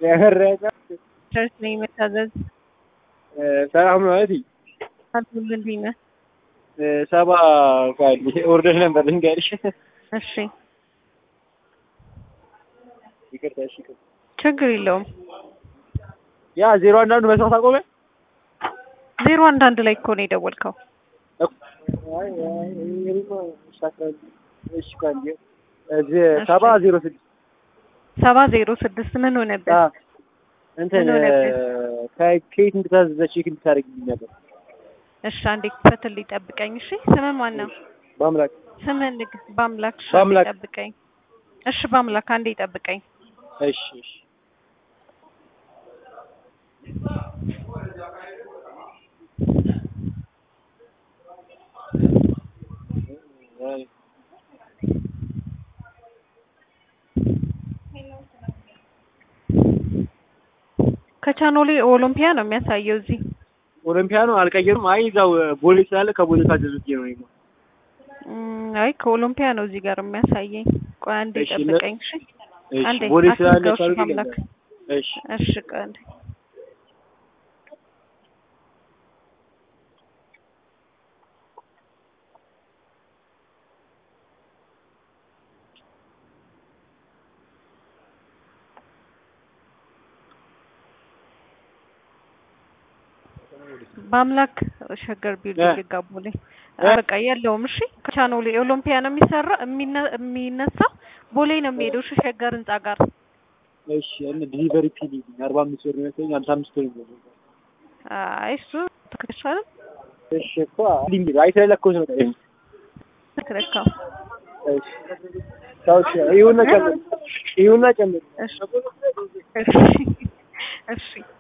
ያረቀ ቸርች ነኝ መታዘዝ ሰላም ነው እህቴ። አልኩል እንዴት ነህ? ሰባ ቃል ኦርደር ነበር ልንገርሽ። እሺ ይቅርታ እሺ። ይቅርታ። ችግር የለውም። ያ ዜሮ አንድ አንዱ መስማት አቆመ። ዜሮ አንድ አንድ ላይ እኮ ነው የደወልከው። አይ አይ እኔማ ሻካል እሺ ቃል እዚህ ሰባ ዜሮ ስድስት ሰባ ዜሮ ስድስት ምን ሆነበት? አ እንትን ምን ሆነበት? ከኬት እንድታዘዘ ቼክ እንድታደርግልኝ ነበር። እሺ አንዴ ክፈትልኝ ጠብቀኝ። እሺ ስምህ ማን ነው? በአምላክ ስምህን ንግ በአምላክ እሺ፣ በአምላክ። አንዴ ጠብቀኝ። እሺ በአምላክ አንዴ ጠብቀኝ። እሺ እሺ አይ ከቻኖሌ ኦሎምፒያ ነው የሚያሳየው እዚህ። ኦሎምፒያ ነው አልቀየሩም። አይ እዛው ቦሌ ስላለ ከቦሌ ካዘዙት ነው ነው እም፣ አይ ከኦሎምፒያ ነው እዚህ ጋር የሚያሳየኝ። ቆይ አንዴ እሺ፣ ለ- ጠብቀኝ። እሺ እሺ አንዴ ቦሌ ስላለ አትዝጋው። እሺ ካልኩኝ በአምላክ እሺ እሺ ቆይ አንዴ በአምላክ ሸገር ቢልዲንግ እ። ጋቦሌ እ። በቃ የለውም። እሺ ከቻኖሌ ኦሎምፒያ ነው የሚሰራ የሚነ- የሚነሳው ቦሌ ነው የሚሄደው። እሺ ሸገር ህንጻ ጋር እሺ እነ ዲሊቨሪ ፒ አርባ አምስት ብር ይመስለኝ ሃምሳ አምስት ብር ነው። አይ እሱ ትክክል እሺ እኮ ሊንግ አይተለኮስ ነው ታዲያ። ትክክል። እሺ ታውሽ ይሁንና ጨምር ይሁንና ጨምር እሺ እሺ እሺ